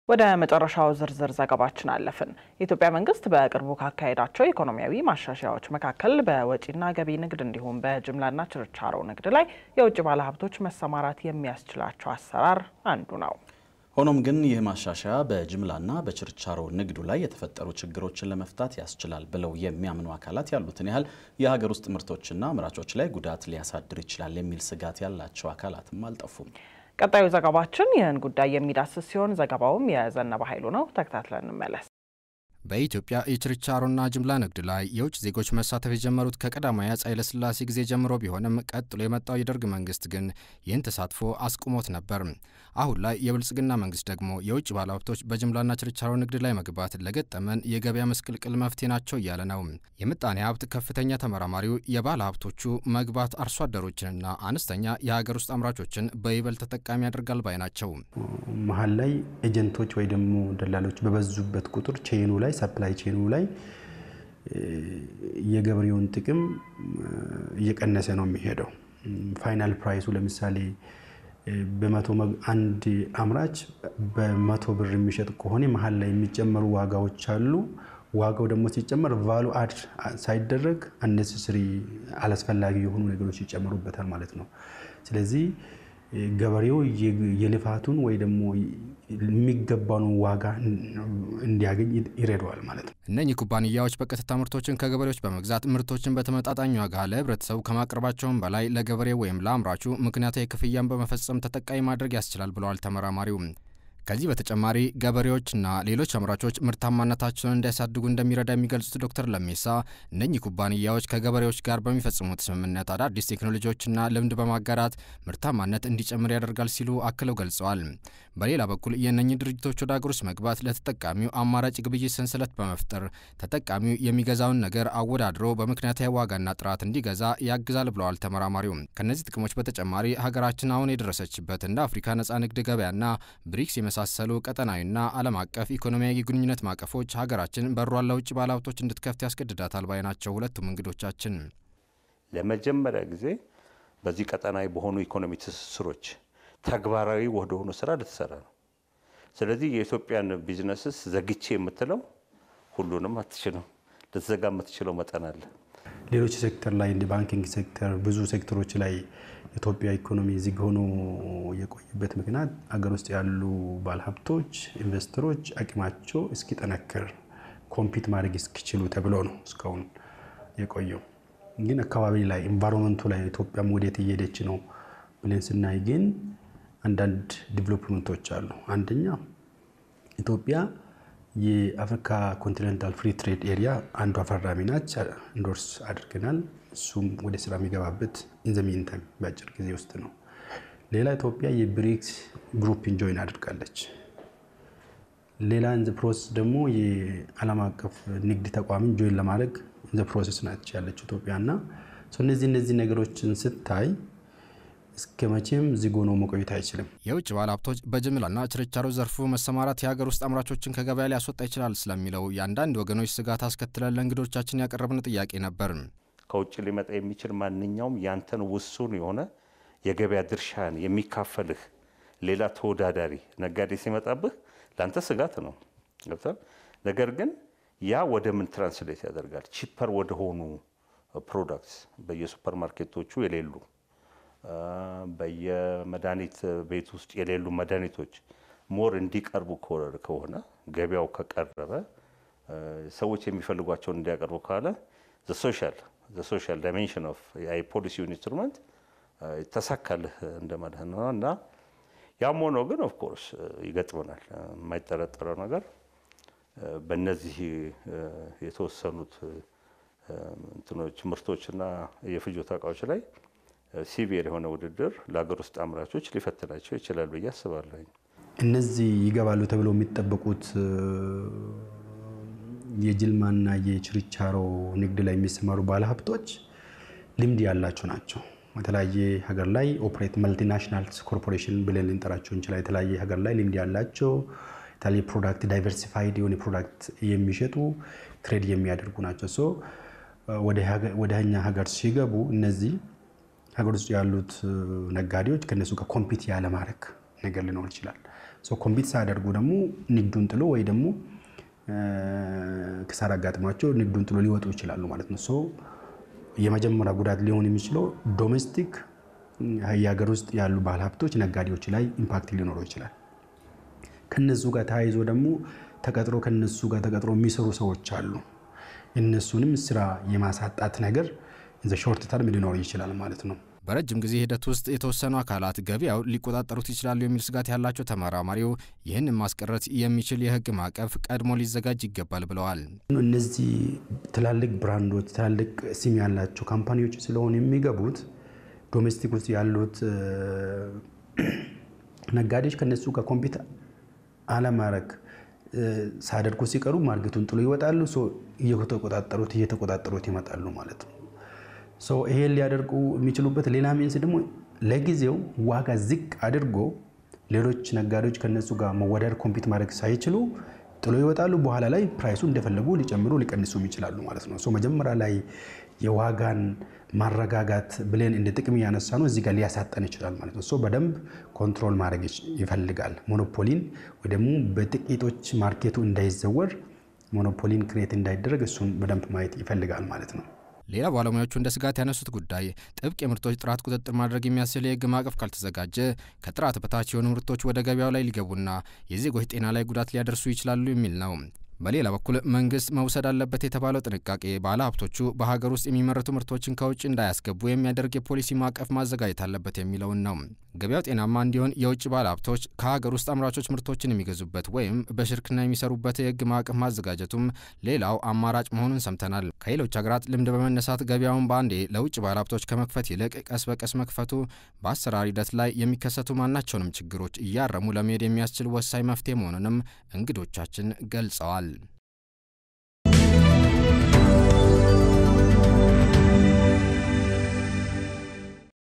ወደ መጨረሻው ዝርዝር ዘገባችን አለፍን። የኢትዮጵያ መንግስት በቅርቡ ካካሄዳቸው ኢኮኖሚያዊ ማሻሻያዎች መካከል በወጪና ገቢ ንግድ እንዲሁም በጅምላና ችርቻሮ ንግድ ላይ የውጭ ባለሀብቶች መሰማራት የሚያስችላቸው አሰራር አንዱ ነው። ሆኖም ግን ይህ ማሻሻያ በጅምላና በችርቻሮ ንግዱ ላይ የተፈጠሩ ችግሮችን ለመፍታት ያስችላል ብለው የሚያምኑ አካላት ያሉትን ያህል የሀገር ውስጥ ምርቶችና አምራቾች ላይ ጉዳት ሊያሳድር ይችላል የሚል ስጋት ያላቸው አካላትም አልጠፉም። ቀጣዩ ዘገባችን ይህን ጉዳይ የሚዳስስ ሲሆን ዘገባውም የዘነበ ኃይሉ ነው። ተከታትለን እንመለስ። በኢትዮጵያ የችርቻሮና ጅምላ ንግድ ላይ የውጭ ዜጎች መሳተፍ የጀመሩት ከቀዳማዊ አፄ ኃይለሥላሴ ጊዜ ጀምሮ ቢሆንም ቀጥሎ የመጣው የደርግ መንግስት ግን ይህን ተሳትፎ አስቁሞት ነበር። አሁን ላይ የብልጽግና መንግስት ደግሞ የውጭ ባለሀብቶች በጅምላና ችርቻሮ ንግድ ላይ መግባት ለገጠመን የገበያ መስቅልቅል መፍትሄ ናቸው እያለ ነው። የምጣኔ ሀብት ከፍተኛ ተመራማሪው የባለ ሀብቶቹ መግባት አርሶ አደሮችንና አነስተኛ የሀገር ውስጥ አምራቾችን በይበልጥ ተጠቃሚ ያደርጋል ባይ ናቸው። መሀል ላይ ኤጀንቶች ወይ ደግሞ ደላሎች በበዙበት ቁጥር ቼኑ ላይ ሰፕላይ ቼኑ ላይ የገበሬውን ጥቅም እየቀነሰ ነው የሚሄደው። ፋይናል ፕራይሱ ለምሳሌ በመቶ አንድ አምራች በመቶ ብር የሚሸጥ ከሆነ መሀል ላይ የሚጨመሩ ዋጋዎች አሉ። ዋጋው ደግሞ ሲጨመር ቫሉ አድ ሳይደረግ አነሰስሪ አላስፈላጊ የሆኑ ነገሮች ይጨመሩበታል ማለት ነው። ስለዚህ ገበሬው የልፋቱን ወይ ደግሞ የሚገባውን ዋጋ እንዲያገኝ ይረዳዋል ማለት ነው። እነኚህ ኩባንያዎች በቀጥታ ምርቶችን ከገበሬዎች በመግዛት ምርቶችን በተመጣጣኝ ዋጋ ለሕብረተሰቡ ከማቅረባቸውም በላይ ለገበሬ ወይም ለአምራቹ ምክንያታዊ ክፍያን በመፈጸም ተጠቃሚ ማድረግ ያስችላል ብለዋል ተመራማሪው። ከዚህ በተጨማሪ ገበሬዎችና ሌሎች አምራቾች ምርታማነታቸውን እንዲያሳድጉ እንደሚረዳ የሚገልጹት ዶክተር ለሜሳ እነኚህ ኩባንያዎች ከገበሬዎች ጋር በሚፈጽሙት ስምምነት አዳዲስ ቴክኖሎጂዎችና ልምድ በማጋራት ምርታማነት እንዲጨምር ያደርጋል ሲሉ አክለው ገልጸዋል። በሌላ በኩል የእነኚህ ድርጅቶች ወደ ሀገር ውስጥ መግባት ለተጠቃሚው አማራጭ ግብይት ሰንሰለት በመፍጠር ተጠቃሚው የሚገዛውን ነገር አወዳድሮ በምክንያታዊ ዋጋና ጥራት እንዲገዛ ያግዛል ብለዋል ተመራማሪው። ከእነዚህ ጥቅሞች በተጨማሪ ሀገራችን አሁን የደረሰችበት እንደ አፍሪካ ነጻ ንግድ ገበያና ብሪክስ የመሳሰሉ ቀጠናዊና ዓለም አቀፍ ኢኮኖሚያዊ ግንኙነት ማቀፎች ሀገራችን በሯን ለውጭ ባለሀብቶች እንድትከፍት ያስገድዳታል ባይ ናቸው ሁለቱም እንግዶቻችን። ለመጀመሪያ ጊዜ በዚህ ቀጠናዊ በሆኑ ኢኮኖሚ ትስስሮች ተግባራዊ ወደሆኑ ስራ ልትሰራ ነው። ስለዚህ የኢትዮጵያን ቢዝነስስ ዘግቼ የምትለው ሁሉንም አትችልም። ልትዘጋ የምትችለው መጠን አለ። ሌሎች ሴክተር ላይ እንደ ባንኪንግ ሴክተር ብዙ ሴክተሮች ላይ የኢትዮጵያ ኢኮኖሚ ዝግ ሆኖ የቆየበት ምክንያት አገር ውስጥ ያሉ ባለሀብቶች፣ ኢንቨስተሮች አቅማቸው እስኪጠነክር ኮምፒት ማድረግ እስኪችሉ ተብሎ ነው እስካሁን የቆየው። ግን አካባቢ ላይ ኤንቫይሮንመንቱ ላይ ኢትዮጵያም ወዴት እየሄደች ነው ብለን ስናይ ግን አንዳንድ ዲቨሎፕመንቶች አሉ። አንደኛ ኢትዮጵያ የአፍሪካ ኮንቲኔንታል ፍሪ ትሬድ ኤሪያ አንዷ ፈራሚ ናች። ኢንዶርስ አድርገናል። እሱም ወደ ስራ የሚገባበት ኢንዘሚን ታይም በአጭር ጊዜ ውስጥ ነው። ሌላ ኢትዮጵያ የብሪክስ ግሩፕን ጆይን አድርጋለች። ሌላ ኢንዘ ፕሮሰስ ደግሞ የዓለም አቀፍ ንግድ ተቋምን ጆይን ለማድረግ ኢንዘ ፕሮሰስ ናች ያለችው ኢትዮጵያ እና እነዚህ እነዚህ ነገሮችን ስታይ እስከ መቼም ዝግ ሆኖ መቆየት አይችልም። የውጭ ባለሀብቶች በጅምላና ችርቻሮ ዘርፉ መሰማራት የሀገር ውስጥ አምራቾችን ከገበያ ሊያስወጣ ይችላል ስለሚለው የአንዳንድ ወገኖች ስጋት አስከትለን ለእንግዶቻችን ያቀረብን ጥያቄ ነበር። ከውጭ ሊመጣ የሚችል ማንኛውም ያንተን ውሱን የሆነ የገበያ ድርሻን የሚካፈልህ ሌላ ተወዳዳሪ ነጋዴ ሲመጣብህ ለአንተ ስጋት ነው ገብቷል። ነገር ግን ያ ወደ ምን ትራንስሌት ያደርጋል? ቺፐር ወደሆኑ ፕሮዳክትስ በየሱፐር ማርኬቶቹ የሌሉ በየመድኃኒት ቤት ውስጥ የሌሉ መድኃኒቶች ሞር እንዲቀርቡ ከሆነ ገበያው ከቀረበ ሰዎች የሚፈልጓቸውን እንዲያቀርቡ ካለ ሶሻል ሶሻል ዳይሜንሽን ኦፍ የፖሊሲ ኢንስትሩመንት ይተሳካልህ እንደማለት ነው እና ያም ሆኖ ግን ኦፍኮርስ ይገጥመናል። የማይጠረጠረው ነገር በእነዚህ የተወሰኑት እንትኖች ምርቶችና የፍጆታ እቃዎች ላይ ሲቪር የሆነ ውድድር ለሀገር ውስጥ አምራቾች ሊፈትናቸው ይችላል ብዬ አስባለሁ። እነዚህ ይገባሉ ተብለው የሚጠበቁት የጅልማና የችርቻሮ ንግድ ላይ የሚሰማሩ ባለሀብቶች ልምድ ያላቸው ናቸው። የተለያየ ሀገር ላይ ኦፕሬት መልቲናሽናል ኮርፖሬሽን ብለን ልንጠራቸው እንችላል። የተለያየ ሀገር ላይ ልምድ ያላቸው የተለያየ ፕሮዳክት ዳይቨርሲፋይድ የሆነ ፕሮዳክት የሚሸጡ ትሬድ የሚያደርጉ ናቸው። ሶ ወደ እኛ ሀገር ሲገቡ እነዚህ ሀገር ውስጥ ያሉት ነጋዴዎች ከነሱ ጋር ኮምፒት ያለማድረግ ነገር ሊኖር ይችላል። ኮምፒት ሳያደርጉ ደግሞ ንግዱን ጥሎ ወይ ደግሞ ክሳራ አጋጥሟቸው ንግዱን ጥሎ ሊወጡ ይችላሉ ማለት ነው። ሶ የመጀመሪያ ጉዳት ሊሆን የሚችለው ዶሜስቲክ የሀገር ውስጥ ያሉ ባለሀብቶች ነጋዴዎች ላይ ኢምፓክት ሊኖረው ይችላል። ከነሱ ጋር ተያይዞ ደግሞ ተቀጥሮ ከነሱ ጋር ተቀጥሮ የሚሰሩ ሰዎች አሉ። እነሱንም ስራ የማሳጣት ነገር ሾርት ተርም ሊኖር ይችላል ማለት ነው። በረጅም ጊዜ ሂደት ውስጥ የተወሰኑ አካላት ገበያው ሊቆጣጠሩት ይችላሉ የሚል ስጋት ያላቸው ተመራማሪው ይህንን ማስቀረት የሚችል የሕግ ማዕቀፍ ቀድሞ ሊዘጋጅ ይገባል ብለዋል። እነዚህ ትላልቅ ብራንዶች፣ ትላልቅ ስም ያላቸው ካምፓኒዎች ስለሆኑ የሚገቡት ዶሜስቲክ ውስጥ ያሉት ነጋዴዎች ከነሱ ጋር ኮምፒት አለማድረግ ሳያደርጉ ሲቀሩ ማርኬቱን ጥሎ ይወጣሉ። እየተቆጣጠሩት እየተቆጣጠሩት ይመጣሉ ማለት ነው። ይሄን ሊያደርጉ የሚችሉበት ሌላ ሚንስ ደግሞ ለጊዜው ዋጋ ዝቅ አድርጎ ሌሎች ነጋዴዎች ከነሱ ጋር መወዳደር ኮምፒት ማድረግ ሳይችሉ ጥሎ ይወጣሉ። በኋላ ላይ ፕራይሱ እንደፈለጉ ሊጨምሩ ሊቀንሱም ይችላሉ ማለት ነው። መጀመሪያ ላይ የዋጋን ማረጋጋት ብለን እንደ ጥቅም እያነሳ ነው እዚህ ጋር ሊያሳጠን ይችላል ማለት ነው። በደንብ ኮንትሮል ማድረግ ይፈልጋል። ሞኖፖሊን ወይ ደግሞ በጥቂቶች ማርኬቱ እንዳይዘወር ሞኖፖሊን ክሬት እንዳይደረግ እሱን በደንብ ማየት ይፈልጋል ማለት ነው። ሌላ ባለሙያዎቹ እንደ ስጋት ያነሱት ጉዳይ ጥብቅ የምርቶች ጥራት ቁጥጥር ማድረግ የሚያስችል የሕግ ማዕቀፍ ካልተዘጋጀ ከጥራት በታች የሆኑ ምርቶች ወደ ገበያው ላይ ሊገቡና የዜጎች ጤና ላይ ጉዳት ሊያደርሱ ይችላሉ የሚል ነው። በሌላ በኩል መንግስት መውሰድ አለበት የተባለው ጥንቃቄ ባለ ሀብቶቹ በሀገር ውስጥ የሚመረቱ ምርቶችን ከውጭ እንዳያስገቡ የሚያደርግ የፖሊሲ ማዕቀፍ ማዘጋጀት አለበት የሚለውን ነው። ገበያው ጤናማ እንዲሆን የውጭ ባለ ሀብቶች ከሀገር ውስጥ አምራቾች ምርቶችን የሚገዙበት ወይም በሽርክና የሚሰሩበት የህግ ማዕቀፍ ማዘጋጀቱም ሌላው አማራጭ መሆኑን ሰምተናል። ከሌሎች ሀገራት ልምድ በመነሳት ገበያውን በአንዴ ለውጭ ባለ ሀብቶች ከመክፈት ይልቅ ቀስ በቀስ መክፈቱ በአሰራር ሂደት ላይ የሚከሰቱ ማናቸውንም ችግሮች እያረሙ ለመሄድ የሚያስችል ወሳኝ መፍትሄ መሆኑንም እንግዶቻችን ገልጸዋል።